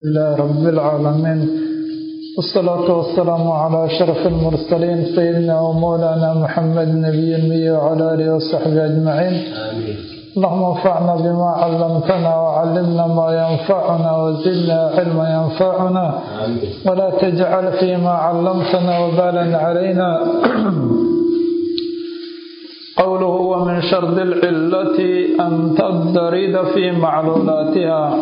لله رب العالمين والصلاة والسلام على أشرف المرسلين سيدنا ومولانا محمد نبي المي وعلى آله وصحبه أجمعين آمين اللهم انفعنا بما علمتنا وعلمنا ما ينفعنا وزدنا علما ينفعنا آمين ولا تجعل فيما علمتنا وبالا علينا قوله ومن شرط العلة أن تضطرد في معلولاتها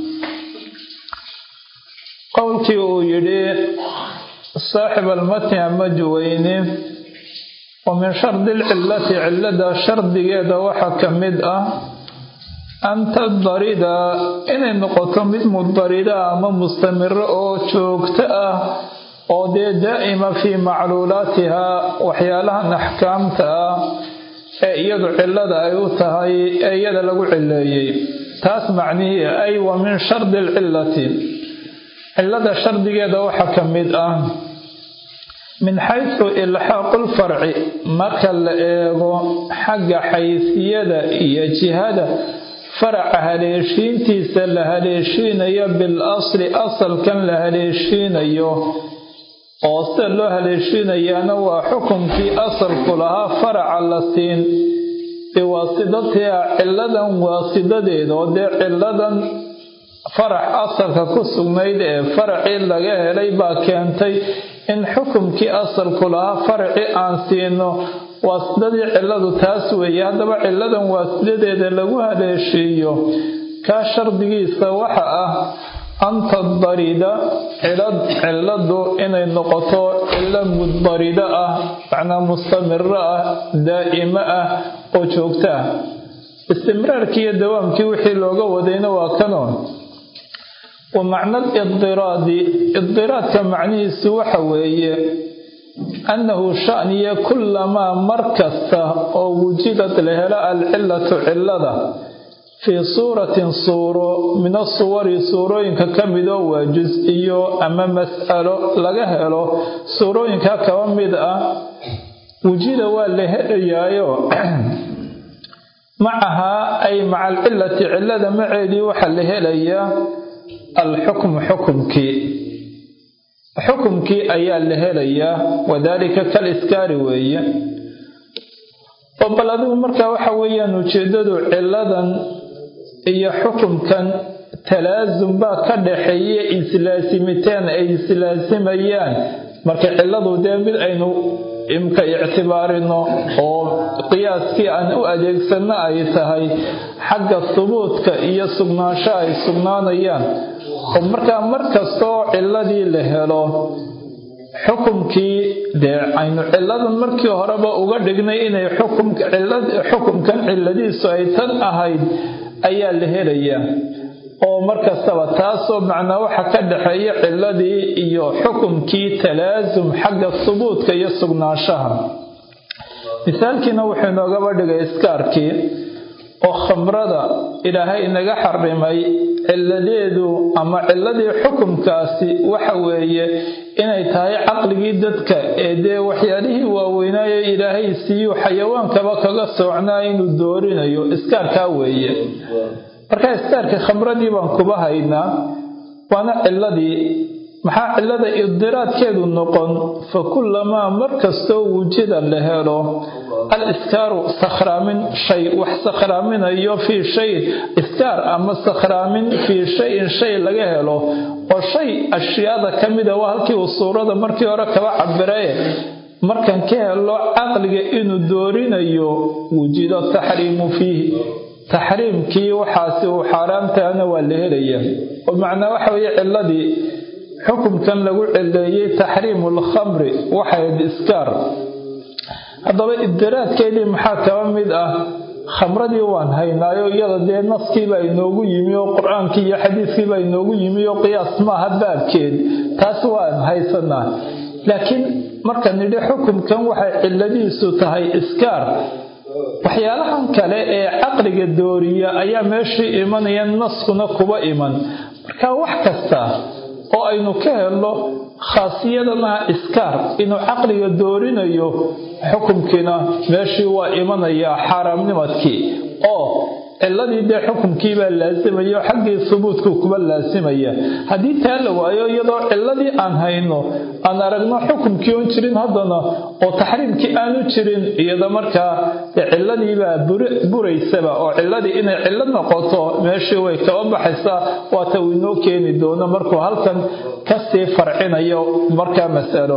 qowlkii uu yidhi saaxib almatni ama juweyne wa min shardi lcillati cillada shardigeeda waxaa ka mid ah an tadarida inay noqoto mid mudarida ama mustamiro oo joogto ah oo dee daa'ima fii macluulaatihaa waxyaalahan axkaamta ah ee iyadu cillada ay u tahay ee iyada lagu cileeyey taas macnihii ay wa min shardi alcillati cillada shardigeeda waxaa ka mid ah min xaysu ilxaaqu lfarci marka la eego xagga xaysiyada iyo jihada faraca haleeshiintiisa la haleeshiinayo bil asli asalkan la haleeshiinayo oo sida loo haleeshiinayaana waa xukunkii asalku lahaa faraca la siin biwaasidatiha cilladan waasidadeeda oo dee cilladan farax asalka ku sugnayd ee faracii laga helay baa keentay in xukumkii asalku lahaa faracii aan siino waasidadii cilladu taas weeye haddaba cilladan waasidadeeda lagu haleeshiiyo kaa shardigiisa waxa ah an tadarida cilladu inay noqoto cillo muddarida ah macnaa mustamiro ah daa'imo ah oo joogto ah istimraarkii iyo dawaamkii wixii looga wadayna waa kanoon wa macna lidiraadi idiraadka macnihiisu waxa weeye annahu shaniya kullamaa mar kasta oo wujidad la helo alcillatu cillada fii suuratin suuro min asuwari suurooyinka ka midoo waa jus-iyo ama mas'alo laga helo suurooyinka kaba mid ah wujida waa la helayaayo macahaa ay maca alcillati cillada maceedii waxaa la helayaa alxukmu xukumkii xukumkii ayaa la helayaa wadaalika kal iskaari weeye oo bal adigu markaa waxa weeyaan ujeeddadu cilladan iyo xukumkan talaasum baa ka dhaxeeya islaasimitaan ay islaasimayaan marka cilladu dee mid aynu imka ictibaarino oo qiyaaskii aan u adeegsanno ay tahay xagga subuudka iyo sugnaansho ay sugnaanayaan oo markaa mar kastoo cilladii la helo xukumkii dee aynu cilladan markii horeba uga dhignay inay xukumkan cilladiisu ay tan ahayd ayaa la helayaa oo markastaba taasoo macnaa waxa ka dhaxeeya cilladii iyo xukumkii talaasum xagga subuudka iyo sugnaanshaha misaalkiina wuxuu inoogaba dhigay iskaarkii oo khamrada ilaahay inaga xarimay cilladeedu ama cilladii xukumkaasi waxa weeye inay tahay caqligii dadka ee dee waxyaalihii waaweynaaye ilaahay siiyu xayawaankaba kaga soocnaa inuu doorinayo iskaarkaa weeye markaa iskaarka khamradii baan kuba haynaa waana cilladii maxaa cillada idiraadkeedu noqon fa kullamaa mar kastoo wujida la helo al iskaaru sakhraamin shay wax sakhraaminayo fii shay iskaar ama sakhraamin fii shayin shay laga helo oo shay ashyaada ka mida waa halkii uu suurada markii hore kaba cabiraye markan ka helo caqliga inuu doorinayo wujido taxriimu fiihi taxriimkii waxaasi uu xaaraamtahana waa la helayaa oo macnaa waxa weeye cilladii xukumkan lagu cileeyey taxriimu lkhamri waxayd iskaar haddaba ibdiraadkeedii maxaa kaba mid ah khamradii waan haynaayo iyada dee naskiibaa inoogu yimi oo qur-aankii iyo xadiiskiibaa inoogu yimi oo qiyaas maaha baabkeed taas waan haysanaa laakiin markaan nidhi xukumkan waxay cilladiisu tahay iskaar waxyaalahan kale ee caqliga dooriya ayaa meeshii imanaya naskuna kuba iman marka wax kasta oo aynu ka helno khaasiyadana iskaar inuu caqliga doorinayo xukumkiina meeshii waa imanayaa xaaraamnimadkii oo ciladii dee xukumkiibaa laasimayo xaggii subuudkuu kuba laasimaya haddii taa la waayo iyadoo ciladii aan hayno aan aragno xukumkii oon jirin haddana oo taxriimkii aanu jirin iyada markaa ciladiibaa buraysaba oo ciladii inay cilo noqoto meeshii way kaba baxaysaa waata uu inoo keeni doono markuu halkan kasii farcinayo markaa masalo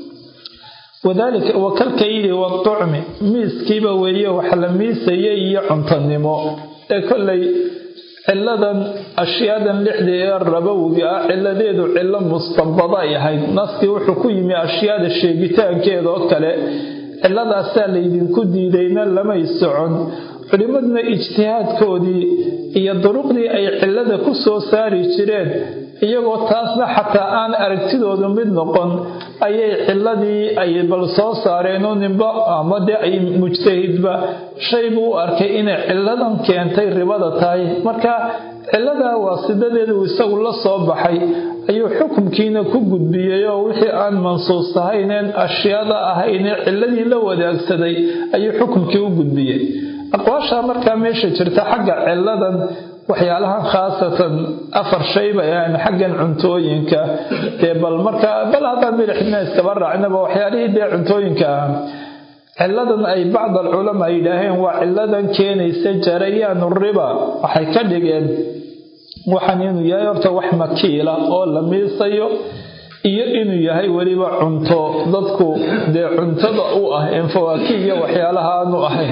wadalika wakalkaydi waducmi miiskiiba weeye wax la miisayay iyo cuntanimo ee kollay ciladan ashyaadan lixdii ee rabowiga ah ciladeedu cilo mustanbada ay ahayd naskii wuxuu ku yimi ashyaada sheegitaankeeda oo kale ciladaasaa laydinku diidayna lamay socon culimmaduna ijtihaadkoodii iyo duruqdii ay cilada ku soo saari jireen iyagoo taasna xataa aan aragtidoodu mid noqon ayay ciladii ay bal soo saareenoo ninba ama dee ay mujtahidba shay buu u arkay inay ciladan keentay ribada tahay marka ciladaa waasidadeedu isagu la soo baxay ayuu xukumkiina ku gudbiyey oo wixii aan mansuus ahayneen ashyaada ahaynee ciladii la wadaagsaday ayuu xukumkii u gudbiyey aqwaashaa markaa meesha jirta xagga ciladan waxyaalahan khaasatan afar shay bay ahayn xaggan cuntooyinka dee bal markaa bal haddaan milixdina iskaba raacnaba waxyaalihii dee cuntooyinka ah ciladan ay bacd alculamaa yidhaaheen waa ciladan keenaysa jarayaanu riba waxay ka dhigeen waxaan inuu yahay horta wax makiila oo la miisayo iyo inuu yahay weliba cunto dadku dee cuntada u ah een fawaakih iyo waxyaalaha aanu ahayn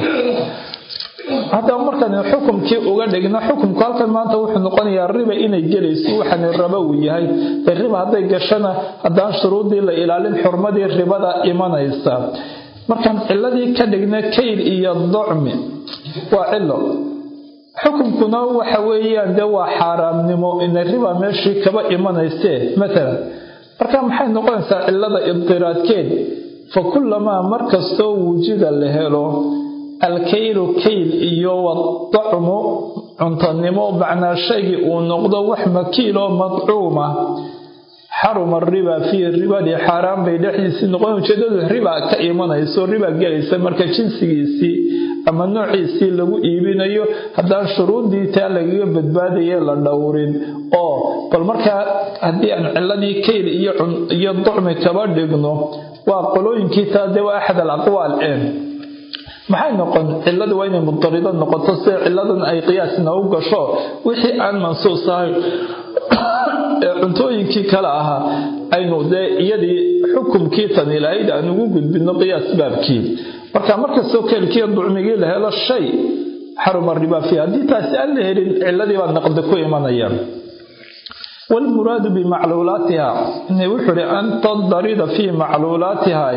haddaba markaan xukumkii uga dhigno xukumku halkan maanta wuxuu noqonayaa riba inay gelayso waxaani raba uu yahay dee riba hadday gashana haddaan shuruuddii la ilaalin xurmadii ribada imanaysa markaan ciladii ka dhigna kayl iyo docmi waa cilo xukumkuna waxa weeyaan dee waa xaaraamnimo ina riba meeshii kaba imanaysee matalan marka maxay noqonaysaa cilada ibtiraadkeed fa kullamaa markastoo wujida la helo alkaylu kayl iyo wadacmu cuntanimo macnaa shaygii uu noqdo wax makiiloo madcuuma xaruma riba fiihi ribadii xaaraan bay dhexdiisii noqon ujeedadu riba ka imanayso riba gelaysa marka jinsigiisii ama noociisii lagu iibinayo haddaan shuruuddii taa lagaga badbaadaye la dhowrin oo bal markaa haddii aan ciladii kayl iyo ducmi kaba dhigno waa qolooyinkii taa dee waa axad al aqwaal een maxay noqon ciladu waa inay mudarido noqoto sida ciladan ay qiyaasna u gasho wixii aan mansuus ahayn ee cuntooyinkii kale ahaa aynu dee iyadii xukumkii tani lahayd aan ugu gudbino qiyaas baabkii marka markastoo keelkiiyo ducmigii la helo shay xaruma riba fiiha haddii taasi aan la helin ciladii baa naqdi ku imanaya waalmuraadu bimacluulaatiha wuxuu ihi an tadarida fii macluulaatiha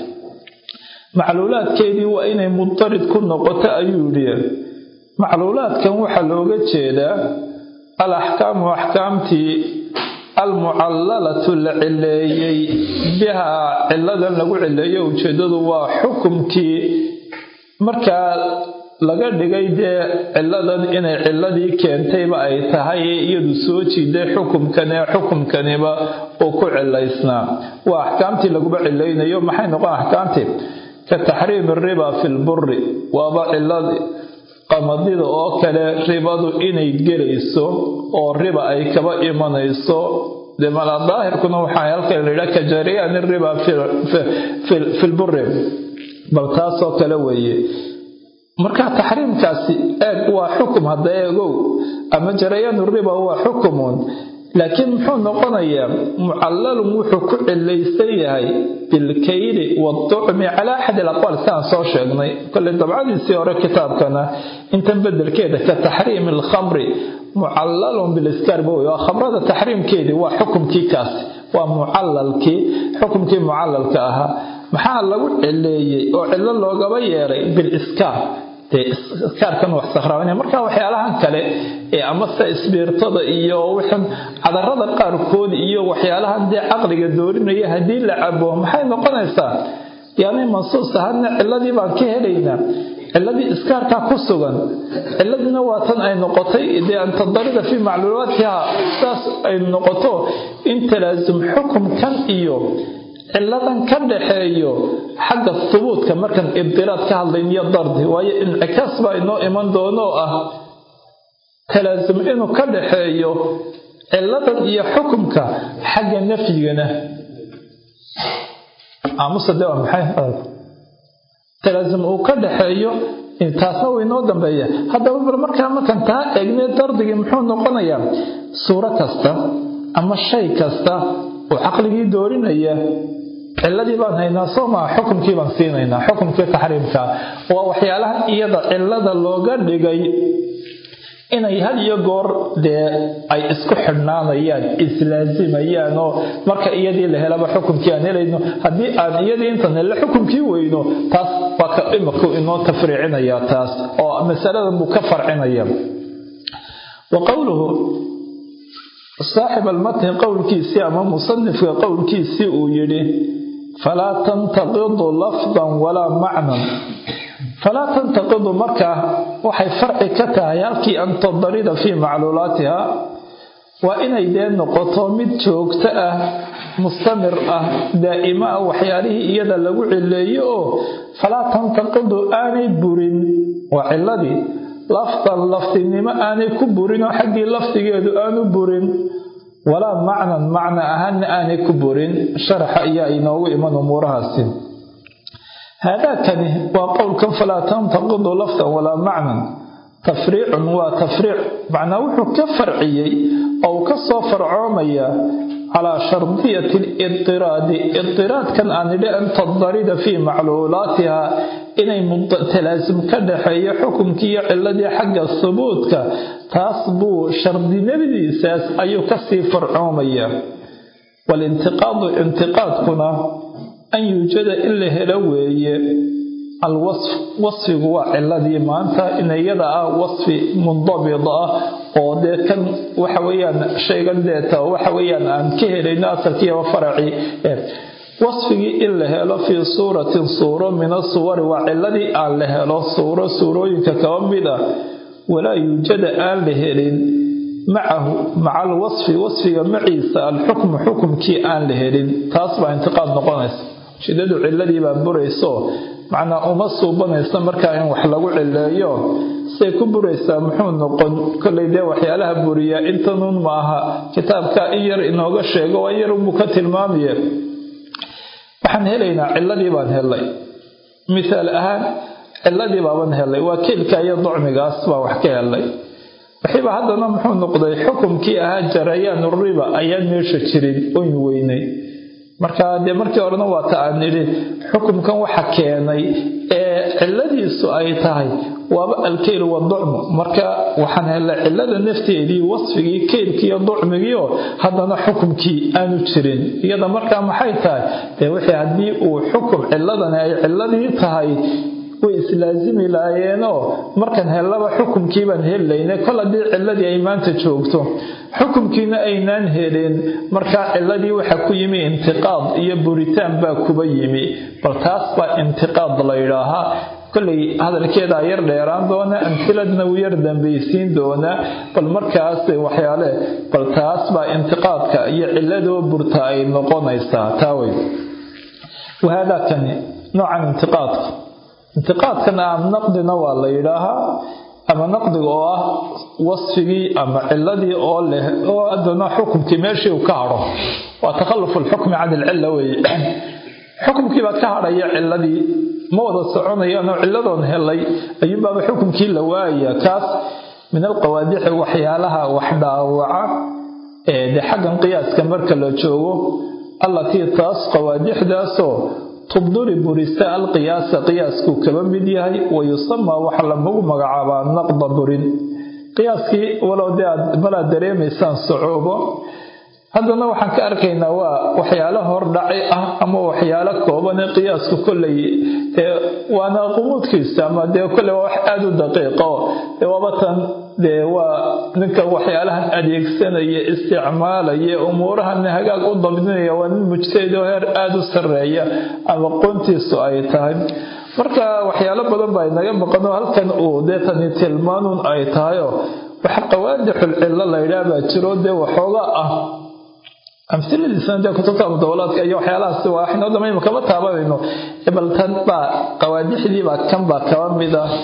macluulaadkeedii waa inay mudarid ku noqoto ayuu yidhi macluulaadkan waxaa looga jeedaa al axkaamu axkaamtii almucallalatu la cileeyey bihaa ciladan lagu cileeyo ujeedadu waa xukumkii markaa laga dhigay dee ciladan inay ciladii keentayba ay tahay ee iyadu soo jiiday xukumkan ee xukumkaniba uu ku cilaysnaa waa axkaamtii laguba cilaynayo maxay noqon axkaamtii ka taxriimi riba fi lburi waaba ciladi qamadida oo kale ribadu inay gelayso oo riba ay kaba imanayso de mala daahirkuna waxaa halkan layidhaha ka jariyaani riba fi lburi bal taasoo kale weeye marka taxriimkaasi eeg waa xukum hadda eegow ama jarayaanu riba waa xukumun laakiin muxuu noqonayaa mucallalun wuxuu ku cilaysan yahay bilkayli waaducmi calaa axad alaqwaal sidaan soo sheegnay kole dabcadiisii hore kitaabkana intan bedelkeeda ka taxriimi alkhamri mucallalun biliskaar ba wey waa khamrada taxriimkeedii waa xukumkii kaasi waa mucalalkii xukumkii mucalalka ahaa maxaa lagu cileeyey oo cilo loogaba yeelay biliskaar iskaarkan wax sakhraabana marka waxyaalahan kale ee amase isbiirtada iyo wixan cadarada qaarkood iyo waxyaalahan dee caqliga doorinaya haddii la cabo maxay noqonaysaa yaanay mansuus ahadna ciladii baan ka helaynaa ciladii iskaarkaa ku sugan ciladiina waa tan ay noqotay dee an tadarida fii macluumaatiha saas ay noqoto in talaasum xukumkan iyo ciladan ka dhaxeeyo xagga hubuudka markaan ibdiraad ka hadlayn iyo dardi waayo incikaas baa inoo iman doono oo ah talaasum inuu ka dhaxeeyo ciladan iyo xukumka xagga nafyigana aamusade waa maxay talaasum uu ka dhaxeeyo taasna way noo dambeeya haddaba bar markaa markan taa eegnee dardigii muxuu noqonayaa suuro kasta ama shay kasta oo caqligii doorinaya ciladii baan haynaa soo maa xukumkii baan siinaynaa xukumkii taxriimkaa waa waxyaalaha iyada cilada looga dhigay inay had iyo goor dee ay isku xidhnaanayaan islaazimayaan oo marka iyadii la helaba xukumkii aan helayno haddii aan iyadii intan hele xukumkii weyno taas waa ka imaku inoo tafriicinaya taas oo masaladan buu ka farcinaya wa qowluhu saaxib almatni qowlkiisii ama musanifka qowlkiisii uu yidhi falaa tantaqidu lafdan walaa macnan falaa tantaqidu markaa waxay farci ka tahay halkii an tadarida fii macluulaatiha waa inay dee noqoto mid joogto ah mustamir ah daa'imo ah waxyaalihii iyada lagu cileeyo oo falaa tantaqidu aanay burin waa ciladii lafdan lafdinimo aanay ku burin oo xaggii lafdigeedu aanu burin walaa macnan macna ahaanna aanay ku burin sharaxa ayaa inoogu iman umuurahaasi haadaakani waa qowlkan falaa tantaqidu lafdan walaa macnan tafriicun waa tafriic macnaa wuxuu ka farciyey oo uu ka soo farcoomaya calaa shardiyati lidiraadi idiraadkan aan idhi an tadarida fii macluulaatiha inay talaasum ka dhaxeeyo xukumkiiyo ciladii xagga subuudka taas buu shardinimadiisaas ayuu kasii farcoomaya walintiqaadu intiqaadkuna an yuujada in la helo weeye alwasf wasfigu waa ciladii maanta in iyada ah wasfi mundabid ah oo dee kan waxa weyaan shaygan deeta waxa weyaan aan ka helayno asalkiiba faracii wasfigii in la helo fii suuratin suuro min asuwari waa ciladii aan la helo suuro suurooyinka kaba mid ah walaa yuujada aan la helin macahu maca alwasfi wasfiga maciisa alxukmu xukumkii aan la helin taas baa intiqaad noqonaysa shidadu ciladii baa burayso macnaa uma suubanaysa markaa in wax lagu cileeyo say ku buraysaa muxuu noqon kollay dee waxyaalaha buriyaa intanuun ma aha kitaabka in yar inooga sheego waa yar unbuu ka tilmaamaye waxaan helaynaa ciladii baan helay misaal ahaan ciladii baaban helay waa keelka iyo docmigaas baa wax ka helay waxiiba haddana muxuu noqday xukumkii ahaa jarayaanu riba ayaan meesha jirin oyn weynay marka dee markii horena waa ta aan nidhi xukumkan waxa keenay ee ciladiisu ay tahay waaba alkeyl waducmu marka waxaan helay cilada nafteedii wasfigii keylkiiyo ducmigiio haddana xukumkii aanu jirin iyada markaa maxay tahay dee wixii haddii uu xukum ciladani ay ciladii tahay way islaasimi laayeenoo markan hellaba xukumkii baan helaynay kol haddii ciladii ay maanta joogto xukumkiina aynaan helin markaa ciladii waxa ku yimi intiqaad iyo buritaan baa kuba yimi bal taas baa intiqaad la yidhaahaa kollay hadalkeedaa yar dheeraan doona amhiladna wuu yar dambaysiin doonaa bal markaas waxyaale bal taas baa intiqaadka iyo ciladoo burta ay noqonaysaa taawey wahaadaakani noocan intiqaadka intiqaadkan ah naqdina waa la yidhaahaa ama naqdiga oo ah wasfigii ama ciladii oo leh oo haddana xukumkii meeshii uu ka hadho waa takhalufu lxukmi can ilcilla weeye xukumkii baa ka hadhaya ciladii ma wada soconayaanoo ciladoon helay ayuunbaaba xukumkii la waayaya kaas min alqawaadixi waxyaalaha wax dhaawaca ee de xaggan qiyaaska marka la joogo allatii taas qawaadixdaasoo tubduri burisa alqiyaasa qiyaaskuu kaba mid yahay wayusamaa waxa lamagu magacaabaa naqda burin qiyaaskii walow dee aad malaad dareemaysaan socoobo haddana waxaan ka arkaynaa waa waxyaalo hordhaci ah ama waxyaalo koobane qiyaasku kollay dee waana qumuudkiisa ama dee kolley waa wax aada u daqiiqo dee waabatan dee waa ninka waxyaalahan adeegsanaya isticmaalaya umuurahan hagaag u dabdinaya waa nin mujtahid oo heer aada u sarreeya ama qoontiisu ay tahay marka waxyaalo badan baa inaga maqanoo halkan uu dee tani tilmaanun ay tahayoo waxa qawaadixul cillo la yidhaah baa jiro dee waxooga ah amsiladiisana dee kutubta mudawalaadka iyo waxyaalahaasi waa waxnoo dhamayma kama taabanayno bal tan baa qawaadixdii baa kan baa kaba mid ah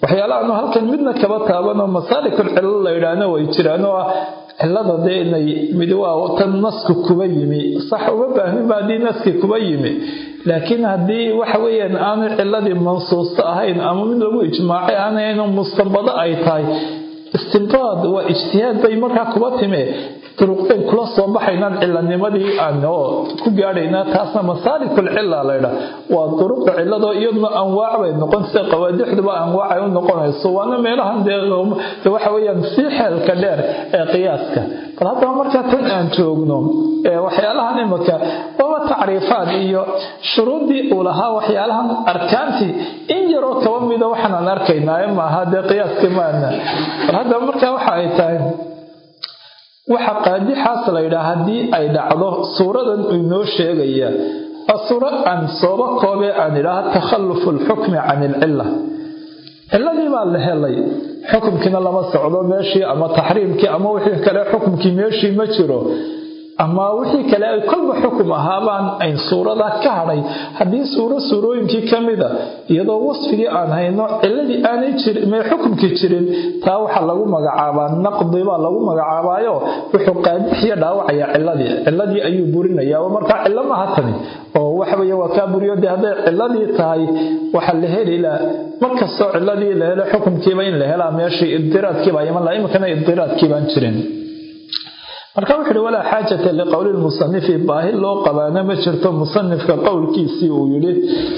waxyaalahaanu halkan midna kaba taabanoo masaalikul cillo la yidhaahna way jiraan oo ah cillada dee inay mid waa tan nasku kuba yimi sax uma baahninba haddii naski kuba yimi laakiin haddii waxa weeyaan aanay ciladii mansuusto ahayn ama mid lagu ijmaacay aanayno mustanbado ay tahay istinbaad waa ijtihaad bay markaa kuba time duruqdayn kula soo baxaynaan cilanimadii aan oo ku gaadhaynaa taasna masaalikul cila laydha waa duruqda ciladoo iyaduna anwaac bay noqon sida qawaadixduba anwaac ay u noqonayso waana meelahan dee waxa weeyaan sii xeelka dheer ee qiyaaska bal haddaba markaa tan aan joogno waxyaalahan imika waaba tacriifaad iyo shuruuddii uu lahaa waxyaalahan arkaantii in yaroo kaba mida waxaanaan arkaynaaye maaha dee qiyaaska maana bal haddaba markaa waxa ay tahay waxa qaadixaas la yidhaha haddii ay dhacdo suuradan inoo sheegaya waa suuro aan sooba koobee aan idhaaha takhallufu alxukmi can ilcilla ciladii baa la helay xukumkiina lama socdo meeshii ama taxriimkii ama wixii kale xukumkii meeshii ma jiro ama wixii kale ay kolba xukum ahaabaan ayn suurada ka hadhay haddii suuro suurooyinkii ka mida iyadoo wasfigii aan hayno ciladii aanay jirme xukumkii jirin taa waxaa lagu magacaabaa naqdi baa lagu magacaabaayo wuxuu qaadixiya dhaawacaya ciladii ciladii ayuu burinaya markaa cilo maha tani oo waxaweye waa kaa buriyo dee hadday ciladii tahay waxaa la helilaa markastoo ciladii la helo xukumkiiba in la helaa meeshii idiraadkiiba iman laha iminkana idiraadkiibaan jirin marka wuxu uhi walaa xaajata liqowli lmusanifi baahi loo qabaana ma jirto musanifka qowlkiisii uu yidhi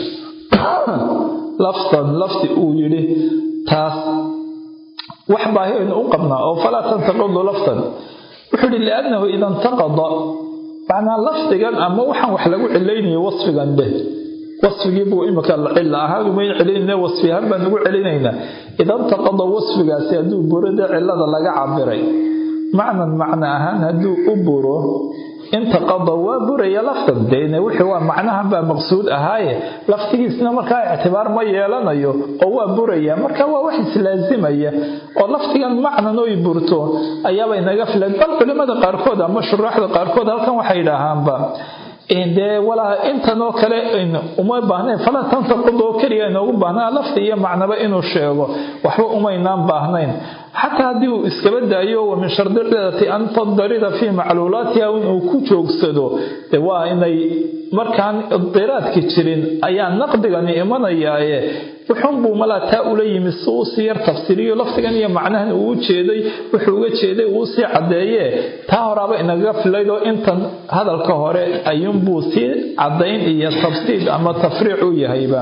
lafdan lafdi uu yidhi taas wax baahi aynu u qabnaa oo falaa tantaqidu lafdan wuxuu yidhi liannahu ida intaqada macnaa lafdigan ama waxaan wax lagu cilaynayo wasfigan beh wasfigii buu imika cila ahaan umayn celinayna wasfi ahaan baan ugu celinaynaa ida intaqada wasfigaasi hadduu burida cilada laga cabiray macnan macno ahaan hadduu u buro intaqada waa buraya lafdan deen wixii waa macnahan baa maqsuud ahaaye laftigiisna markaa ictibaar ma yeelanayo oo waa buraya marka waa wax islaazimaya oo laftigan macnan oy burto ayaabay naga filan bal culimada qaarkood ama shuraaxda qaarkood halkan waxay dhahaanba dee walaa intanoo kale uma baahnayn falaa tantaqud oo keliya inoogu baahnaa lafdi iyo macnaba inuu sheego waxba umaynaan baahnayn xataa haddii uu iskaba daayo wa min shardi cidati an tadarida fii macluulaatiha inuu ku joogsado de waa inay markaan idiraadki jirin ayaa naqdigani imanayaaye wuxuunbuu malaa taa ula yimi si uu sii yar tafsiriyo lafdigan iyo macnahan uu jeeday wuxuu uga jeeday uu sii caddeeye taa horaaba inagaga filaydoo intan hadalka hore ayuunbuu sii caddayn iyo tafsiid ama tafriic u yahayba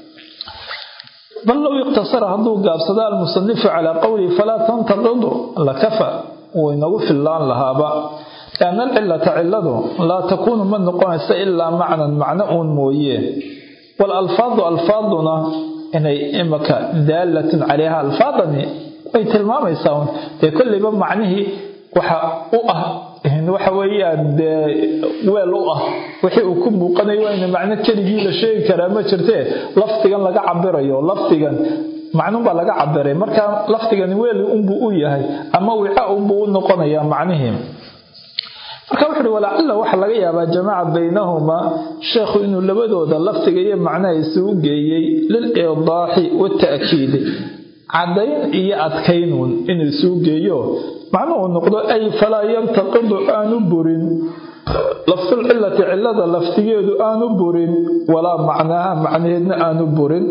bal low iqtasara hadduu gaabsado almusanifu calaa qowlihi falaa tantaqidu lakafa wuu inagu fillaan lahaaba lianna alcilata cilladu laa takuunu ma noqonaysa ilaa macnan macno uun mooye waalalfaadu alfaaduna inay imaka daalatun calayha alfaadani way tilmaamaysaa un dee kollayba macnihii waxa u ah waxa weeyaan dee weel u ah wixii uu ku muuqanayo waa ina macno keligii la sheegi karaa ma jirtee lafdigan laga cabirayo lafdigan macnunbaa laga cabiray marka lafdigani weeli unbuu u yahay ama wica unbuu u noqonayaa macnihii marka wuxu uhi walacalla waxaa laga yaabaa jamaca baynahumaa sheekhu inuu labadooda lafdiga iyo macnaha isugu geeyey lilidaaxi wata'kiidi caddayn iyo adkaynuun inuu isugu geeyo macnuhu noqdo ay falaa yantaqidu aanu burin lafdulcilati cilada laftigeedu aanu burin walaa macnaaha macnaheedna aanu burin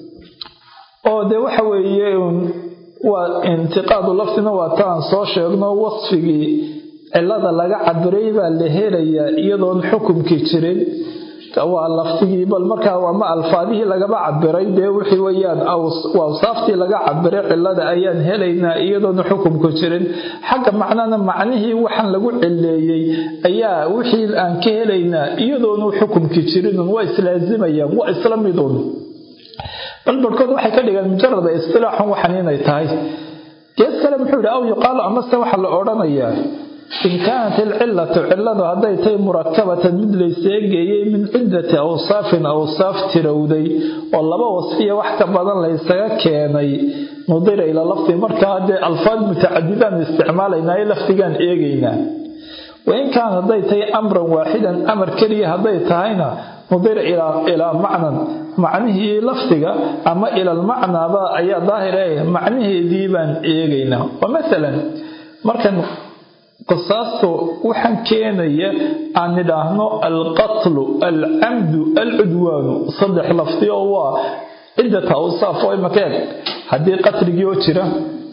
oo dee waxa weeye waa intiqaadu lafdina waa ta aan soo sheegno wasfigii cilada laga cabiray baa la helayaa iyadoon xukumkii jirin waa laftigii bal markaa ama alfaadihii lagaba cabiray dee wixii weyaan awsaaftii laga cabiray cilada ayaan helaynaa iyadoona xukumku jirin xagga macnana macnihii waxaan lagu cileeyey ayaa wixii aan ka helaynaa iyadoonu xukumkii jirinun waa islaazimayaan waa isla midun bal barhkood waxay ka dhigeen mujarada istilaaxun waxan inay tahay gees kale muxuu yidhi aw yuqaalu amase waxaa la odhanayaa in kaanat ilcilatu ciladu hadday tahay murakabatan mid layseegeeyey min ciddati awsaafin awsaaf tirowday oo laba wasfiya wax ka badan laysaga keenay nudira ila lafdi markaa dee alfaad mutacadidaan isticmaalaynaa ee lafdigaan eegaynaa wain kaanat hadday tahay amran waaxidan amar keliya hadday tahayna nudira ilaa macnan macnihii lafdiga ama ilalmacnaaba ayaa daahir eh macnaheedii baan eegaynaa oo masalan markan qisaastu waxaan keenaya aan nidhaahno alqatlu alcamdu alcudwaanu saddex lafdi oo waa ciddata awsaaf oo imakeeg haddii qatligii oo jira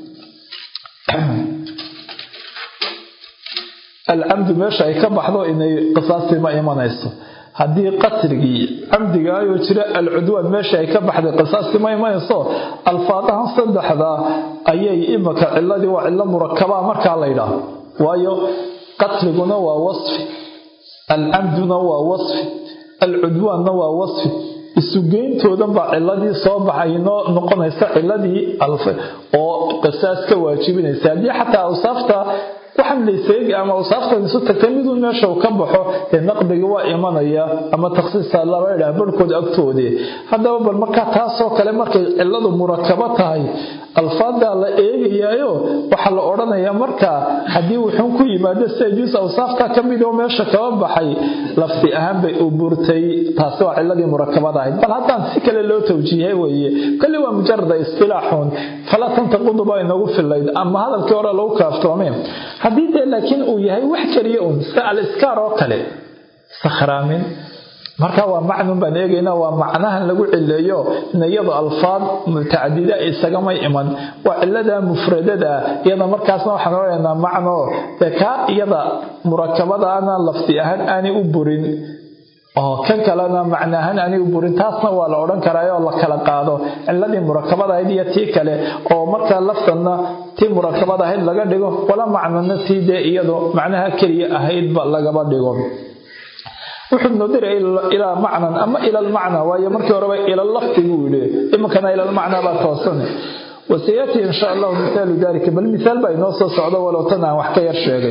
alcamdu meesha ay ka baxdo inay qisaastii ma imanayso haddii qatligii camdigaayoo jira alcudwaan meesha ay ka baxday qisaastii ma imanayso alfaadahan saddexda ayay imaka ciladii waa cilo murakabaa markaa laydhaah waayo qatliguna waa wasfi alcamduna waa wasfi alcudwaanna waa wasfi isugeyntoodan baa ciladii soo baxay noo noqonaysa ciladii oo qisaas ka waajibinaysa haddii xataa awsaafta waxaan layseegi ama awsaaftan isu tagtay miduu meesha ka baxo dee naqdiga waa imanaya ama takhsiisa laba idhaah barhkood agtoodii haddaba bal markaa taasoo kale markay ciladu murakabo tahay alfaadaa la eegayaayo waxaa la odhanayaa markaa haddii wuxuun ku yimaado sida juus awsaafta ka mid oo meesha kaba baxay lafti ahaan bay u burtay taasi waa ciladii murakabada ahayd bal haddaan si kale loo tawjiihay weeye kolli waa mujarada istilaaxun falaa tantaqudu baa inagu filayd ama hadalkii hore lagu kaaftoomeen haddii dee laakiin uu yahay wax keliya un sida aliskaar oo kale sakhraamin marka waa macnun baan eegaynaa waa macnahan lagu cileeyo in iyado alfaad mutacadida isagamay iman waa cilada mufradada iyada markaasna waxaan odhanaynaa macno dee kaa iyada murakabadaana lafdi ahaan aanay u burin oo kan kalena macno ahaan aanay u burin taasna waa la odhan karaa oo la kala qaado ciladii murakabada ahayd iyo tii kale oo markaa laftanna tii murakabada ahayd laga dhigo wala macnona tii dee iyado macnaha keliya ahaydba lagaba dhigo wuxuu noo diray ilaa macnan ama ila almacna waayo markii horeba ila lafdi buu yidhi iminkana ila almacna baa toosan wasayaati insha allahu mithaalu dalika bal mithaal baa inoo soo socdo walow tan aan wax ka yar sheegay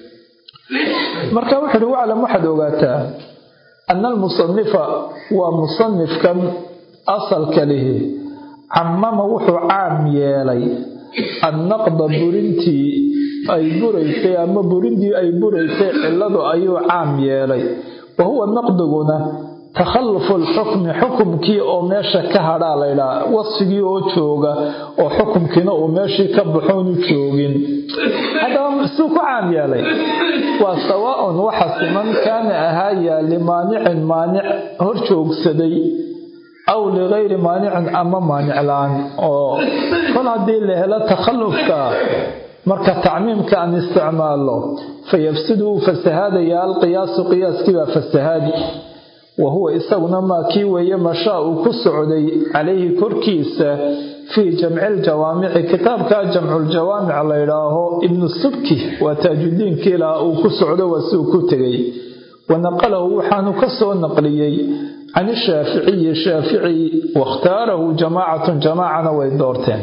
marka wuxuu uhi waclam waxaad ogaataa ana almusanifa waa musanifkan asalka lihi camama wuxuu caam yeelay annaqda burintii ay buraysay ama burindii ay buraysay cilladu ayuu caam yeelay wa huwa naqdiguna takhalufu alxukmi xukumkii oo meesha ka hadhaa laydhaa wasfigii oo jooga oo xukumkiina uu meeshii ka baxoonu joogin haddaba suu ku caam yeelay waa sawaaun waxa siman kaana ahaaya limaanicin maanic hor joogsaday aw ligayri maanicin ama maanic la-aan oo kol haddii la helo takhallufka marka tacmiimka aan isticmaalo fayafsidu wuu fasahaadayaa alqiyaasu qiyaaskii baa fasahaadi wa huwa isaguna maa kii weeye mashaa uu ku socday calayhi korkiisa fii jamci ljawaamici kitaabka jamculjawaamic laydhaaho ibnu subki waa taajudiinkii lahaa uu ku socdo waa si uu ku tegay wa naqalahu waxaanu ka soo naqliyey can ishaaficiyi shaafici wakhtaarahu jamaacatun jamaacana way doorteen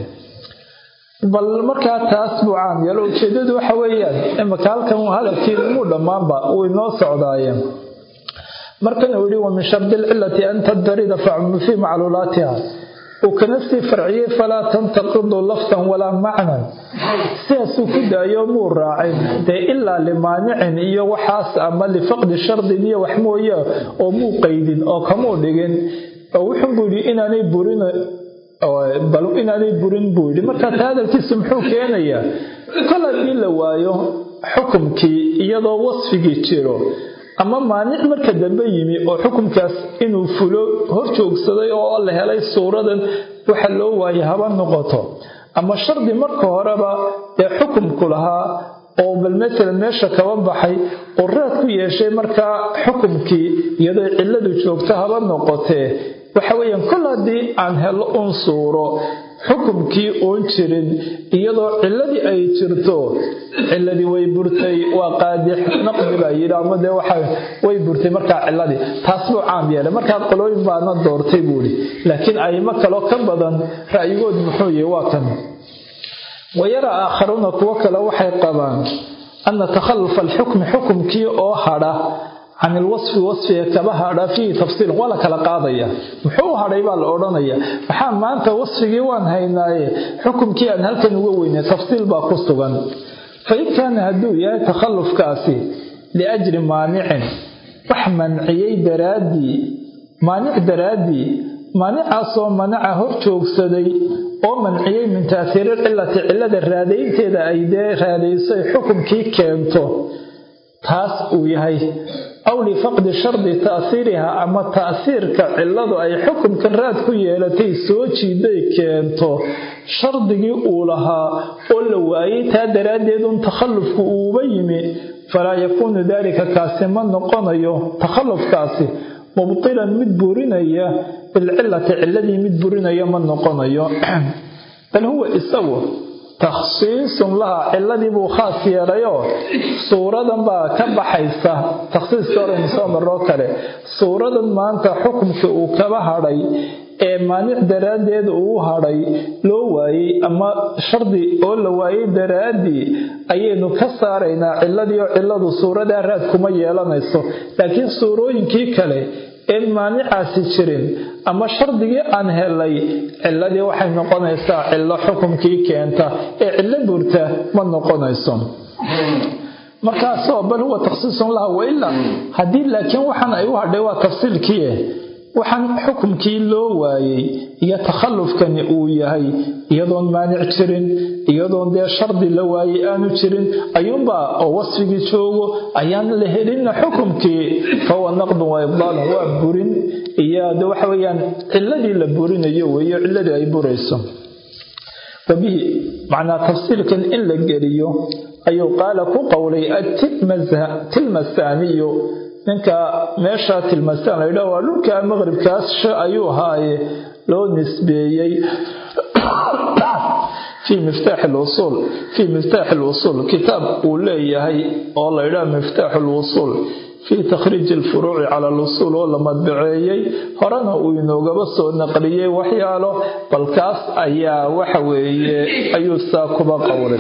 bal markaa taas buu caam yeelo ujeedadu waxa weeyaan imaka halkan hadalkii muu dhammaanba uu inoo socdaayeen markana uu yihi wa min shardi lcilati an taddarida facmu fii macluulaatiha uu kana sii farciyey falaa tantaqidu lafdan walaa macnan sidaasuu ku daayo muu raacin dee ilaa limaanicin iyo waxaas ama lifaqdi shardin iyo wax mooye oo muu qaydin oo kamuu dhigin oo wuxuu buu yidhi inaanay burin bal inaanay burin buu yidhi marka taa hadalkiisu muxuu keenayaa kol haddii la waayo xukumkii iyadoo wasfigii jiro ama maanic marka dambe yimi oo xukumkaas inuu fulo hor joogsaday oo la helay suuradan waxa loo waayay haba noqoto ama shardi marka horeba ee xukumku lahaa oo bal masalan meesha kaba baxay oo raad ku yeeshay markaa xukumkii iyadoo cilladu joogto haba noqotee waxa weeyaan kol haddii aan helo un suuro xukumkii uun jirin iyadoo cilladii ay jirto ciladii way burtay waa qaadix naqdi baa yidhi ama dee waxa way burtay markaa ciladii taas buu caam yeelay markaa qolooyin baana doortay buuhi laakiin ayimo kaloo ka badan ra'yigood muxuu yahi waa kan wayara aakharuuna kuwo kale waxay qabaan ana takhalufa alxukmi xukumkii oo hadha can ilwasfi wasfiga kaba hadha fiihi tafsiilun waa la kala qaadaya muxuu u hadhay baa la odhanaya maxaa maanta wasfigii waan haynaaye xukumkii aan halkan uga weynay tafsiil baa ku sugan fain kaana hadduu yahay takhallufkaasi liajli maanicin wax manciyey daraaddii maanic daraaddii maanicaasoo manaca hor joogsaday oo manciyey min taasiiri cilati cilada raadaynteeda ay dee raadayso ay xukumkii keento taas uu yahay aw lifaqdi shardi taasiiriha ama taasiirka ciladu ay xukumkan raad ku yeelatay soo jiiday keento shardigii uu lahaa oo la waayey taa daraaddeed un takhallufku uuba yimi falaa yakuunu daalika kaasi ma noqonayo takhallufkaasi mubtilan mid burinaya bilcilati ciladii mid burinaya ma noqonayo bal huwa isagu takhsiisun laha ciladii buu khaas yeelayoo suuradan baa ka baxaysa takhsiiska horaynu soo maroo kale suuradan maanta xukumka uu kaba hadhay ee maanic daraaddeed uu hadhay loo waayey ama shardi oo la waayey daraaddii ayaynu ka saaraynaa ciladii oo ciladu suuradaa raad kuma yeelanayso laakiin suurooyinkii kale een maanicaasi jirin ama shardigii aan helay ciladii waxay noqonaysaa cilo xukumkii keenta ee cilo burta ma noqonayso markaasoo bal huwa takhsiisun laha wailaa haddii laakiin waxaan ay u hadhay waa tafsiilkii waxaan xukumkii loo waayey iyo takhallufkani uu yahay iyadoon maanic jirin iyadoon dee shardi la waayey aanu jirin ayuunbaa oo wasfigii joogo ayaan la helinna xukumkii fahuwa naqdun wa ibdaalun waa burin iyo de waxa weeyaan ciladii la burinayo weeyo ciladii ay burayso wabihi macnaa tafsiilkan in la geliyo ayuu qaala ku qowlay atilmasaaniyu ninka meesha tilmasaan la yidhaha waa dhulka maqribkaas ayuu haaye loo nisbeeyey fii miftaaxi lwusuul fii miftaaxi lwusuul kitaab uu leeyahay oo la yidhaha miftaaxu lwusuul fii takhriiji alfuruuci cala alusuul oo la madbaceeyey horena uu inoogaba soo naqliyey waxyaalo balkaas ayaa waxa weeye ayuu saa kuba qowlay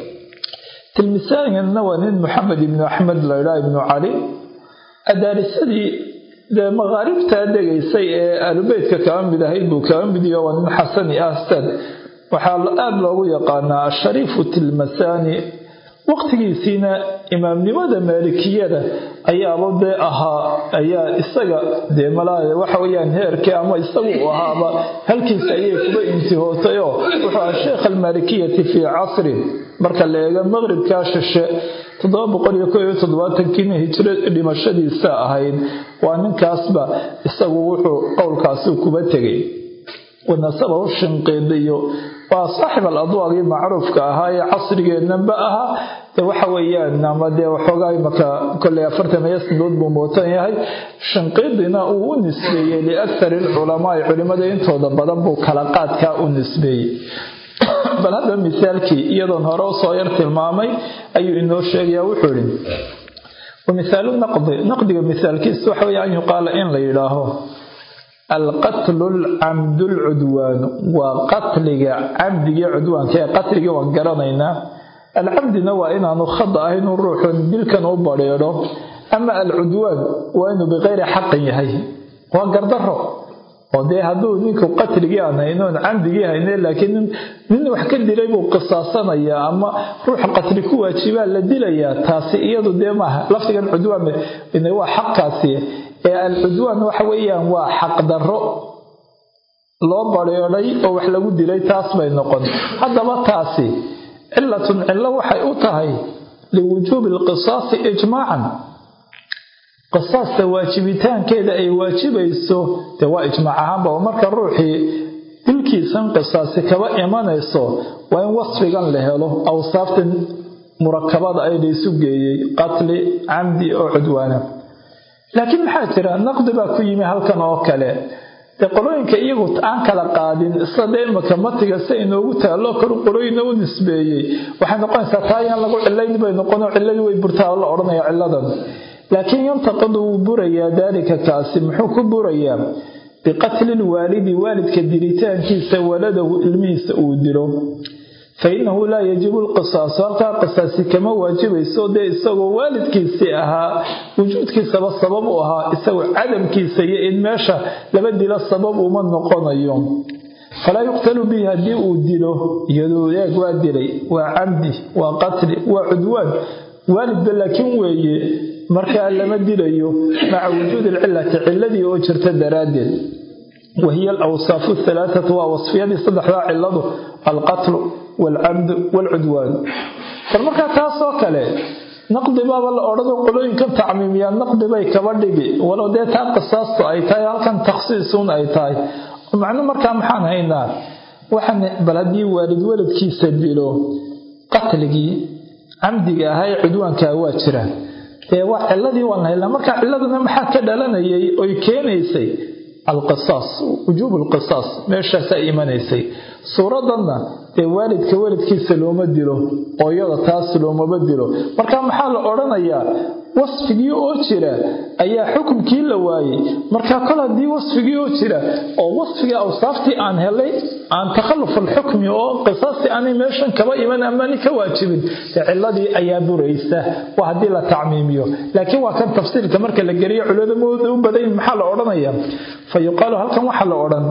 tilmisaanina waa nin maxamed ibnu axmed la yidhaha ibnu cali adaarisadii dee maqaaribtaa degaysay ee aalubeytka kaba mid ahayd buu kaba midiyo waa nin xasani ahstad waxaa aada loogu yaqaanaa ashariifu tilmasani waqtigiisiina imaamnimada maalikiyada ayaaba dee ahaa ayaa isaga dee malaa waxa weyaan heerkii ama isagu u ahaaba halkiisa ayay kuba intihootayoo wuxuu aha sheekh almaalikiyati fii casrin marka la eego maqribkaa shishe toddoba boqol iyo koo iyo toddobaatankiina hijro dhimashadiisa ahayd waa ninkaasba isagu wuxuu qowlkaasi kuba tegay wanasabahu shinqiidiyo waa saaxib al adwaagii macruufka ahaa ee casrigeennanba ahaa de waxa weeyaan ama dee waxoogaa imaka kolley afartan iyo sanadood buu mootan yahay shinqiidina uu u nisbeeyey liakhari alculamaai culimmada intooda badan buu kala qaadkaa u nisbeeyey bal hadda misaalkii iyadoon hore usoo yar tilmaamay ayuu inoo sheegaya wuxuu ihi wamithaalu naqdi naqdiga misaalkiisa waxa weeye an yuqaala in la yidhaaho alqatlu alcamdu lcudwaanu waa qatliga camdigii cudwaanka ee qatligii waan garanaynaa alcamdina waa inaanu khada ah inuu ruuxun dilkan u badheedho ama alcudwaan waa inuu bikayri xaqin yahay waa gardaro oo dee hadduu ninku qatligii aan haynoon camdigii hayne laakiin nin wax ka dilay buu qisaasanayaa ama ruux qatli ku waajibaa la dilayaa taasi iyadu dee maaha lafdigan cudwaan waa xaqkaasi ee alcudwaan waxa weeyaan waa xaqdarro loo badheedhay oo wax lagu dilay taas bay noqon haddaba taasi cilatun cillo waxay u tahay liwujuubi alqisaasi ijmaacan qisaasta waajibitaankeeda ay waajibayso dee waa ijmaac ahaanba oo marka ruuxii dilkiisan qisaasi kaba imanayso waa in wasfigan la helo awsaaftan murakabada ay laysu geeyey qatli camdi oo cudwaana laakiin maxaa jira naqdi baa ku yimi halkan oo kale dee qolooyinka iyagu aan kala qaadin sida dee imaka matiga si inoogu taallo kor qolooyina u nisbeeyey waxay noqonaysaa taa yaan lagu cilayn bay noqon oo ciladii way burtaa la odhanaya ciladan laakiin yantaqadu wuu burayaa daalika kaasi muxuu ku burayaa biqatli lwaalidi waalidka dilitaankiisa waladahu ilmihiisa uu dilo fa innahu laa yajibu lqisaasu halkaa qisaasi kama waajibayso dee isagoo waalidkiisii ahaa wujuudkiisaba sabab u ahaa isagoo cadamkiisa iyo in meesha laba dilo sabab uma noqonayo falaa yuqtalu bihi haddii uu dilo iyadoo eeg waa dilay waa camdi waa qatli waa cudwaan waalidba laakiin weeye markaa lama dilayo maca wujuudi alcilati ciladii oo jirta daraaddeed wahiya alawsaafu halaathatu waa wasfiyadii saddexdaa ciladu alqatlu waalcabdu waalcudwaanu bal markaa taasoo kale naqdi baaba la odhano qolooyinkan tacmiimiyaa naqdi bay kaba dhigi walow dee taa qisaastu ay tahay halkan takhsiisuun ay tahay macno markaa maxaan haynaa waxaan bal haddii waalid waladkiisa dilo qatligii camdiga ahaa ee cudwaankaa waa jira dee waa ciladii waan haynaa marka ciladuna maxaa ka dhalanayay oy keenaysay alqisaas wujuub alqisaas meeshaasaa imanaysay suuradanna dee waalidka waladkiisa looma dilo ooyada taas loomaba dilo marka maxaa la odhanayaa wasfigii oo jira ayaa xukumkii la waayey marka kol haddii wasfigii oo jira oo wasfigii awsaaftii aan helay aan takhalluf alxukmi oo qisaastii aanay meeshan kaba iman amani ka waajibin dee ciladii ayaa buraysa waa haddii la tacmiimiyo laakiin waa kan tafsiilka marka la geliyo culimada u badayn maxaa la odhanaya fa yuqaalu halkan waxaa la odhan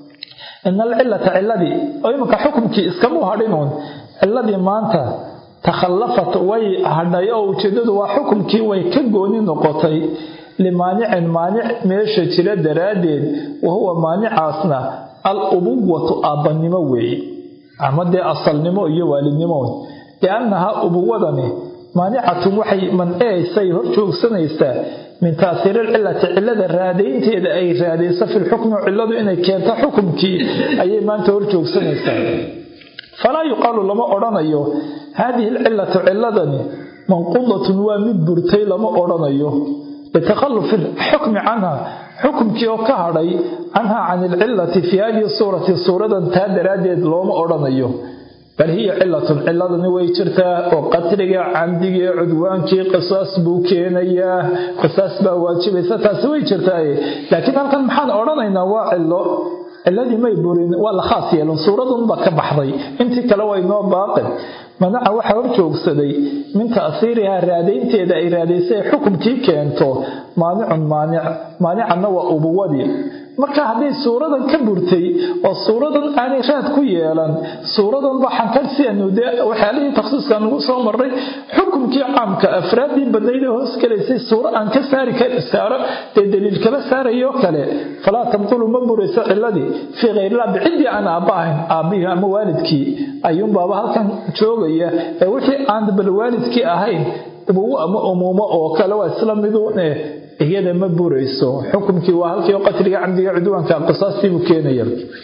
ina alcilata ciladii oo imanka xukumkii iskamuu hadhinuun ciladii maanta takhallafat way hadhay oo ujeedadu waa xukumkii way ka gooni noqotay limaanicin maanic meesha jira daraaddeed wa huwa maanicaasna al ubuwatu aabbannimo weeye ama dee asalnimo iyo waalidnimo liannahaa ubuwadani maanicatun waxay manceeysay hor joogsanaysaa min taasiiri lcilati cilada raadaynteeda ay raadayso fi lxukmi ciladu inay keento xukumkii ayay maanta hor joogsanaysaa falaa yuqaalu lama odhanayo haadihi alcilatu ciladani manqudatun waa mid burtay lama odhanayo litakhalufi xukmi canha xukumkii oo ka hadhay canha can ilcilati fii hadihi suurati suuradan taa daraaddeed looma odhanayo bal hiya cilatun ciladani way jirtaa oo qatliga camdiga cudwaankii qisaas buu keenayaa qisaas baa waajibaysa taasi way jirtaaye laakiin halkan maxaan odhanaynaa waa cilo ciladii may burin waa la khaas yeelan suuradunbaa ka baxday intii kale way noo baaqin manaca waxaa hor joogsaday min ta'siirihaa raadaynteeda ay raadaysay xukumkii keento maanicun maanic maanicanna waa ubuwadii marka hadday suuradan ka burtay oo suuradan aanay raad ku yeelan suuradan baxan ka sianu dee waxyaalihii takhsiiskan ugu soo marray xukumkii caamka afraaddii badnayd ee hoos gelaysay suuro aan ka saari saaro dee daliil kala saarayoo kale falaa tabtulu ma burayso ciladii fii khayrillah biciddii aan aabba ahayn aabbihii ama waalidkii ayuunbaaba halkan joogaya ee wixii aan bal waalidkii ahayn ubuwo ama umuumo oo kale waa isla miduun eh iyada ma burayso xukumkii waa halkii qatliga camdiga cudwaanka qisaastiibuu keenaya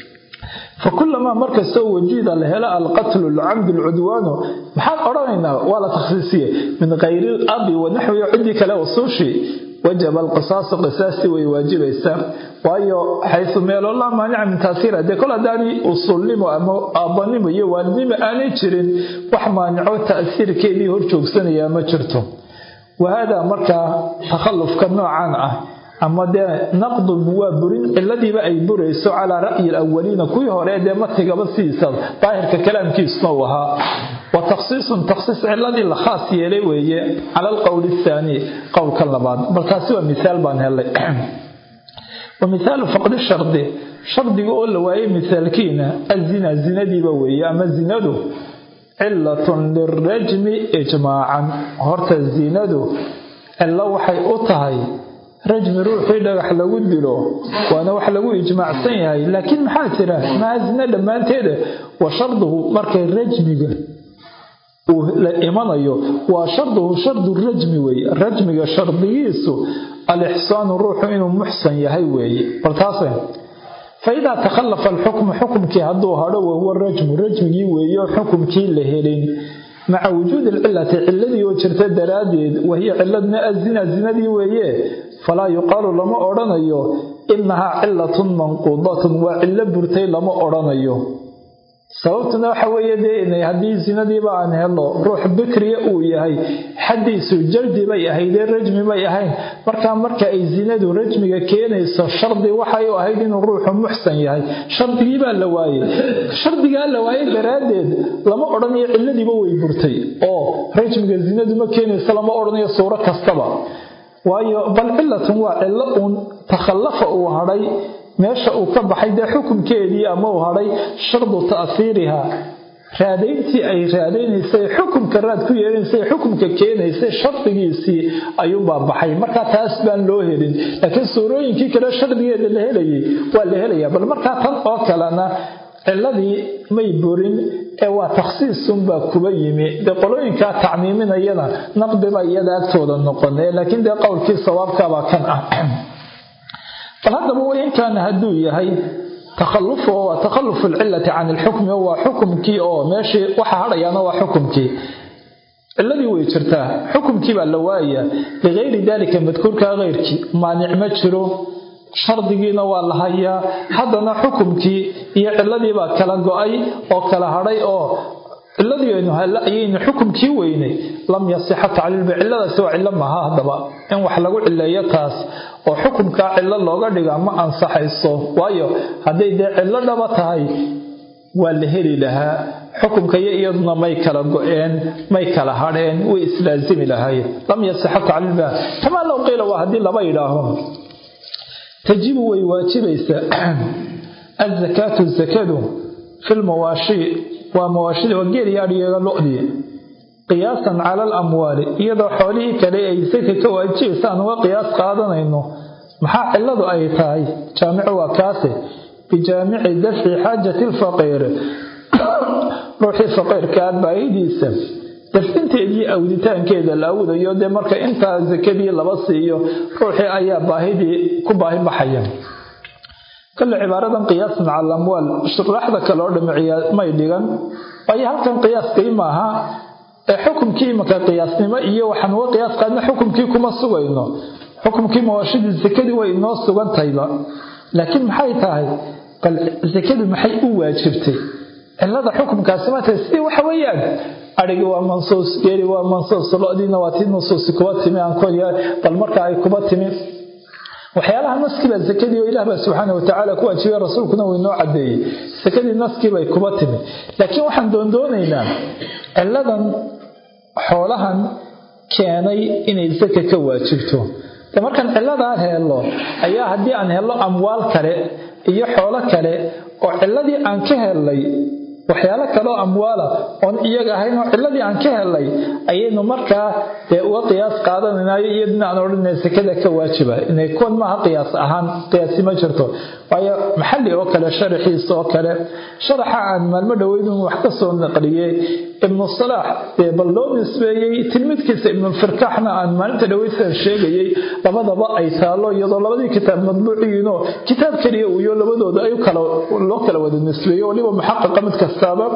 fakulamaa markastoo wajida la helo alqatlu alcamdu alcudwaanu maxaan odhanaynaa waa la takhsiisiye min kayri labi wanaxwihi ciddii kale usuushii wajaba alqisaasu qisaastii way waajibaysaa waayo xaysu meeloo laa maanica min taasiira dee kol haddaanay usulnimo ama aabbanimo iyo waalidnimo aanay jirin wax maanico ta'siirkeedii hor joogsanayaa ma jirto wahaadaa markaa takhallufka noocan ah ama dee naqdun waa burin ciladiiba ay burayso calaa ra'yi alawaliina kuwii hore dee matigaba sidiisa daahirka kalaamkiisuna uu ahaa wa takhsiisun takhsiis ciladii la khaas yeelay weeye cala alqowli athaani qowlka labaad bal taasi waa misaal baan helay wa mithaalu faqdi shardi shardiga oo la waayay mithaalkiina azina zinadiiba weeye ama zinadu cilatun lirajmi ijmaacan horta zinadu cilo waxay u tahay rajmi ruuxii dhagax lagu dilo waana wax lagu ijmaacsan yahay laakiin maxaa jira maha zina dhammaanteeda wa sharduhu markay rajmiga uu la imanayo waa sharduhu shardu rajmi weeye rajmiga shardigiisu alixsaanu ruuxu inuu muxsan yahay weeye bal taase faidaa takhallafa alxukmu xukumkii hadduu hadho wahuwa rajmu rajmigii weeyo xukumkii la helin maca wujuudi alcilati ciladii oo jirta daraaddeed wahiya ciladna azina zinadii weeye falaa yuqaalu lama odhanayo inahaa cilatun manquudatun waa cillo burtay lama odhanayo sababtuna waxa weeye dee haddii zinadiiba aan helno ruux bikriya uu yahay xaddiisu jardi bay ahaydee rajmi bay ahayn markaa marka ay zinadu rajmiga keenayso shardi waxay u ahayd inuu ruuxu muxsan yahay shardigii baa la waayey shardigaa la waayey daraaddeed lama odhanayo cilladiiba way burtay oo rajmiga zinadu ma keenayso lama odhanayo suuro kastaba waayo bal cilatun waa cillo uun takhallafa uu hadhay meesha uu ka baxay dee xukunkeedii ama uu hadhay shardu ta'hiiriha raadayntii ay raadaynaysay xukumka raad ku yeelanaysay xukumka keenaysay shardigiisii ayuunbaa baxay markaa taas baan loo helin laakiin suurooyinkii kale shardigeeda la helayay waa la helaya bal markaa tan oo kalena ciladii may burin ee waa takhsiisunbaa kuba yimi dee qolooyinkaa tacmiiminayana naqdiba iyada agtooda noqon laakiin dee qowlkii sawaabkabaa kan ah bal haddaba wainkaana hadduu yahay takhalufu waa takhalufu alcilati can ilxukmi waa xukumkii oo meeshii waxa hadhayaana waa xukumkii ciladii way jirtaa xukumkii baa la waaya ligayri dalika madkuurkaa keyrkii maanic ma jiro shardigiina waa la hayaa haddana xukumkii iyo ciladiibaa kala go-ay oo kala hadhay oo ciladii aynu halla ayaynu xukumkii weynay lam yasixa tacliilba ciladaasi waa cillo maaha haddaba in wax lagu cileeyo taas oo xukumkaa cillo looga dhigaa ma ansaxayso waayo hadday dee cillo dhaba tahay waa la heli lahaa xukumka iyo iyaduna may kala go-een may kala hadheen way islaasimi lahaayeen lam yasixa tacliilba kamaa low qiila waa haddii laba yidhaaho tajibu way waajibaysaa azakaatu zakadu fi lmawaashi waa mawaashida waa geeliyo adhigeega lo-dii qiyaasan cala alamwaali iyadoo xoolihii kale ay saka ka waajibaysa aan uga qiyaas qaadanayno maxaa cilladu ay tahay jaamicu waa kaase bijaamici dafci xaajati lfaqiir ruuxii faqiirkaa baahidiisa dafcinteedii awditaankeeda la awdayo dee marka intaa sakadii laba siiyo ruuxii ayaa baahidii ku baahi baxaya kale cibaaradan qiyaasan cala alamwaal shuraaxda kale oo dhami may dhigan waayo halkan qiyaaskii maaha ee xukumkii imanka qiyaasnimo iyo waxaan uga qiyaas qaadna xukumkii kuma sugayno xukumkii mawaashidii sakadii way inoo sugantayba laakiin maxay tahay bal sakadii maxay u waajibtay cilada xukumkaasi ma tahay sidii waxa weeyaan adhigi waa mansuus geeli waa mansuus lo-diina waa tii nusuusi kuba timi aan koya bal marka ay kuba timi waxyaalaha naskiibaa sakadii oo ilaah baa subxaana watacaala ku waajibay rasuulkuna uu inoo cadeeyey sakadii naskiibay kuba timi laakiin waxaan doondoonaynaa ciladan xoolahan keenay inay saka ka waajibto de markaan ciladaan helno ayaa haddii aan helno amwaal kale iyo xoolo kale oo ciladii aan ka helnay waxyaalo kaleoo amwaala oon iyaga ahayn oo ciladii aan ka helnay ayaynu markaa dee uga qiyaas qaadanaynayo iyaduna aan odhanay sakada ka waajiba inay kuwan maaha qiyaas ahaan qiyaasi ma jirto waayo maxalli oo kale sharaxiisa oo kale sharaxa aan maalmo dhoweydun wax ka soo naqliyey ibnu salaax dee bal loo nisbeeyey tilmidkiisa ibnulfirkaaxna aan maalinta dhoweysan sheegayey labadaba ay taalo iyadoo labadii kitaab madbuuciyiinoo kitaab keliya uuyo labadooda ay loo kala wada nisbeeyo waliba muxaqiqa mid kastaaba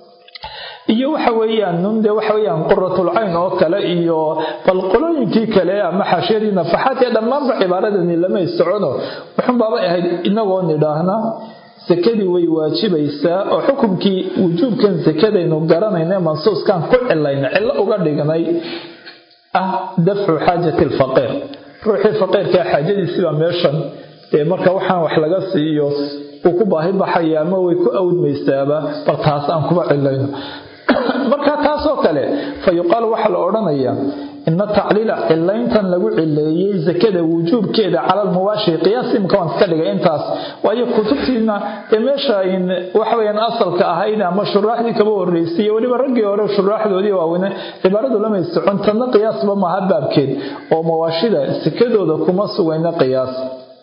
iyo waxa weeyaan nun dee waxa weeyaan quratul cayn oo kale iyo bal qolooyinkii kale ama xaashiyadii nafaxaad ee dhammaanba cibaaradani lamay socono wuxun baabay ahayd inagoo nidhaahna sakadii way waajibaysaa oo xukumkii wujuubkan sakadaynu garanayna mansuuskan ku cilayna cillo uga dhignay ah dafcu xaajati alfaqiir ruuxii faqiirkaa xaajadiisibaa meeshan ee marka waxaan wax laga siiyo uu ku baahi baxaya ama way ku awdmaysaaba bal taas aan kuba cilayno marka taasoo kale fa yuqaalu waxaa la odhanayaa ina tacliila cilayntan lagu cileeyey sakada wujuubkeeda cala almubaashi qiyaas imka waan iska dhigay intaas waayo kutubtiina dee meesha ayn waxaweyaan asalka ahayd ama shuraaxdii kaba horreysay iyo weliba raggii hore shuraaxdoodii waaweyne cibaaradu lamay socon tanna qiyaasba maaha baabkeed oo mawaashida sakadooda kuma sugayna qiyaas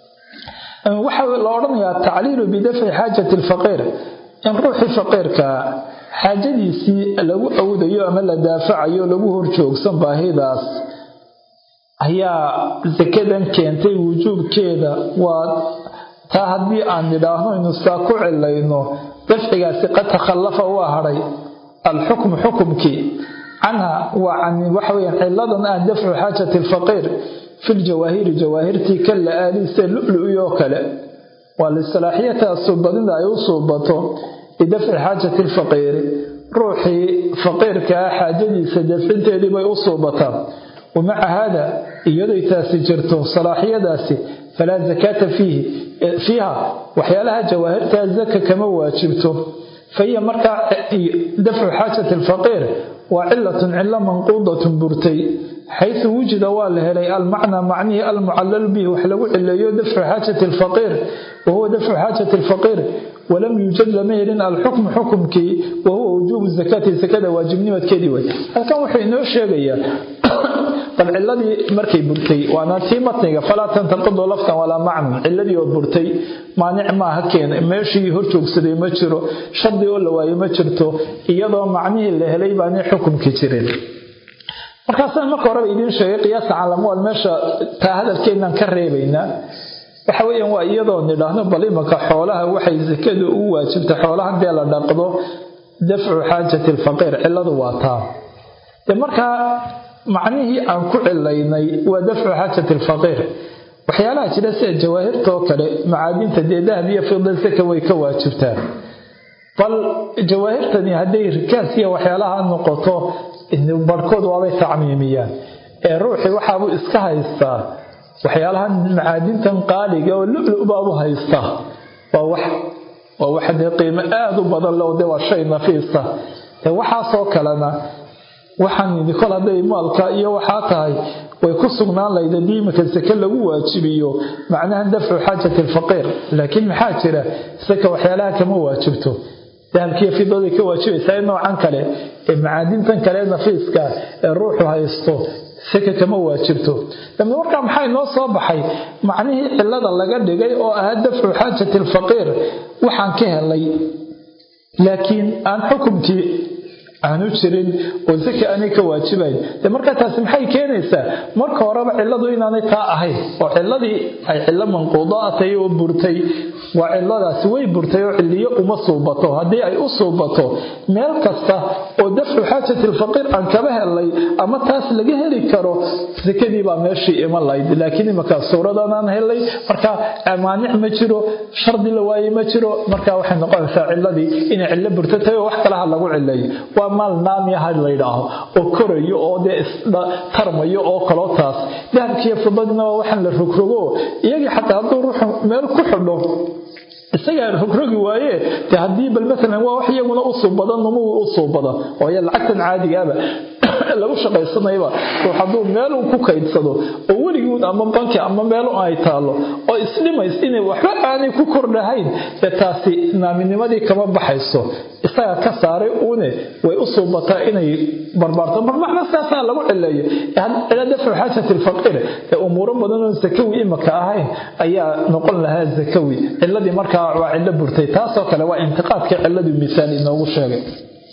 waxaa la odhanayaa tacliilu bidafci xaajati alfaqiir in ruuxii faqiirkaa xaajadiisii lagu awdayo ama la daafacayo lagu horjoogsan baahidaas ayaa sakadan keentay wujuubkeeda waa taa haddii aan nidhaahno inu saa ku cilayno dafcigaasi qad takhallafa waa hadhay alxukmu xukumkii canha waa can waxaweyaan ciladan ah dafcu xaajati alfaqiir fi ljawaahiri jawaahirtii ka la-aaliise lulu-iyoo kale waa lisalaaxiyataha suubadida ay u suubato lidafci xaajati alfaqiiri ruuxii faqiirkaa xaajadiisa dafcinteedii bay u suubataa wa maca haada iyaday taasi jirto salaaxiyadaasi falaa zakaata fiihi fiiha waxyaalaha jawaahirtaa zaka kama waajibto fahiya markaa dafcu xaajati alfaqiir waa cilatun cilo manquudatun burtay xaysu wujida waa la helay almacnaa macnihii almucallal bihi wax lagu cileeyo dafcu xaajati alfaqiir wahuwa dafcu xaajati alfaqiir walam yuujad lama helin alxukmu xukumkii wahuwa wujuubu zakati sakada waajibnimadkeedii way halkan wuxuu inoo sheegayaa bal ciladii markay burtay waana tii matniga falaa tantaqidu laftan walaa macnan ciladii oo burtay maanic maaha keen meeshii hor joogsaday ma jiro shardi oo la waayo ma jirto iyadoo macnihii la helay baanay xukumki jirin markaasaan marka horeba idiin sheegay qiyaasa calamwal meesha taa hadalkeenaan ka reebaynaa waxa weeyaan waa iyadoo nidhaahno bal imanka xoolaha waxay sakadu u waajibtay xoolaha dee la dhaqdo dafcu xaajati alfaqiir ciladu waa taa de markaa macnihii aan ku cilaynay waa dafcu xaajati alfaqiir waxyaalaha jira sida jawaahirtoo kale macaadinta dee dahab iyo fidal saka way ka waajibtaan bal jawaahirtani hadday rikaas iyo waxyaalaha noqoto barhkood waabay tacmiimiyaan ee ruuxii waxaabuu iska haystaa waxyaalahan macaadintan qaaliga oo lulu-baabu haystaa waa wax waa wax dee qiimo aada u badan leo dee waa shay nafiisa dee waxaasoo kalena waxaan kol hadday maalka iyo waxaa tahay way ku sugnaan lahayd haddii iminka sake lagu waajibiyo macnaha dafcu xaajati alfaqiir laakiin maxaa jira saka waxyaalaha kama waajibto dahabkiiyo fidooday ka waajibaysaa in noocan kale ee macaadintan kale nafiiska ee ruuxu haysto saka kama waajibto dambe markaa maxaa inoo soo baxay macnihii cilada laga dhigay oo ahaa dafcu xaajati alfaqiir waxaan ka helay laakiin aan xukumkii aanu jirin oo saka aanay ka waajibayn de markaa taasi maxay keenaysaa marka horeba ciladu inaanay taa ahayn oo ciladii ay cilo manquudo atay oo burtay waa ciladaasi way burtay oo ciliyo uma suubato haddii ay u suubato meel kasta oo dafcu xaajati alfaqiir aan kaba helay ama taas laga heli karo sakadii baa meeshii iman lahayd laakiin imanka suuradanaan helay marka maanic ma jiro shardi la waaye ma jiro marka waxay noqonaysaa ciladii inay cilo burto tahay oo wax kalaha lagu cileeyo waa maal naamiyaha layidhaaho oo korayo oo dee istarmayo oo kaloo taas dahabkiiyo fidadina waa waxaan la rogrogo iyagii xataa hadduu ruuxu meel ku xidho isagaa rogrogi waaye de haddii bal maalan waa wax iyaguna u suubada numuwi u suubada waayo lacagtan caadigaaba lagu shaqaysanayba ruux hadduu meel uu ku kaydsado oo weliguun ama banki ama meel ay taalo oo isdhimays inay waxba aanay ku kordhahayn dee taasi naaminimadii kama baxayso isagaa ka saaray uune way u suubataa inay barbaarto mar macna saasaa lagu cileeyo cila dafcu xaajati alfaqiir ee umuuro badan oon sakawi imaka ahayn ayaa noqon lahaa sakawi ciladii markaa waa cilo burtay taasoo kale waa intiqaadka ciladii misaal inoogu sheegay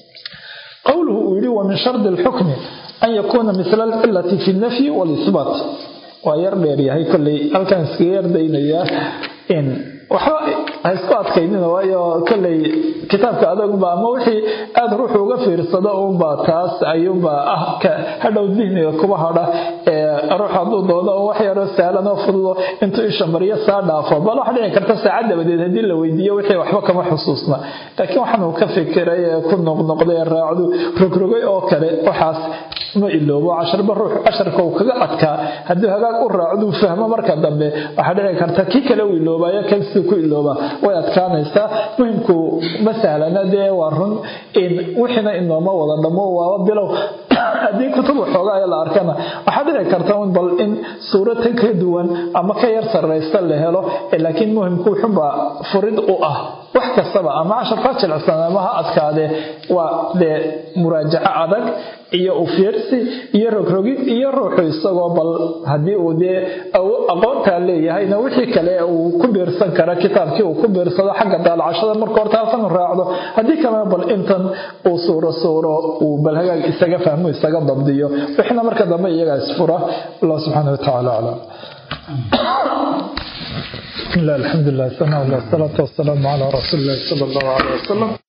qowluhu uu yidhi wa min shardi alxukmi an yakuuna misla alcilati fi nafyi walisbaat waa yar dheeryahay kolley halkaan iskaga yardaynayaa in waxba ha isku adkaynina waayo kolley kitaabka adagba ama wixii aada ruuxu uga fiirsado unbaa taas ayuunbaa ah hadhow dihniga kuba hadha ruux hadduu doono oo wax yaroo sahlan oo fududo intuu isha maryo saa dhaafo bal wax dhici karta saacad dabadeed haddii la weydiiyo wixii waxba kama xusuusna laakiin waxaanuu ka fikiray ee ku noqnoqday ee raacdu rogrogay oo kale waxaas ma iloobo casharba ruux casharka uu kaga adkaa hadduu hagaag u raacduu fahmo marka dambe waxaa dhici karta kii kale uu iloobayo kan siduu ku ilooba way adkaanaysaa muhimku ma sahlana dee waa run in wixiina inooma wada dhammo waaba bilow haddii kutub waxoogaa la arkana waxaa dhici karta un bal in suurata ka duwan ama ka yar sarraysta la helo laakiin muhimku wuxunbaa furid u ah wax kastaba ama casharka jilicsan ama ha adkaadee waa dee muraajaco adag iyo ufiirsi iyo rogrogid iyo ruuxu isagoo bal haddii uu dee aqoontaa leeyahayna wixii kale uu ku biirsan kara kitaabkii uu ku biirsado xagga daalacashada marka horta halkan raacdo haddii kalena bal intan uu suuro suuro uu bal hagaag isaga fahmo isaga dabdiyo wixina marka dambe iyagaa isfura allah subxaana watacaala aclam بسم الله الحمد لله والصلاة والسلام على رسول الله صلى الله عليه وسلم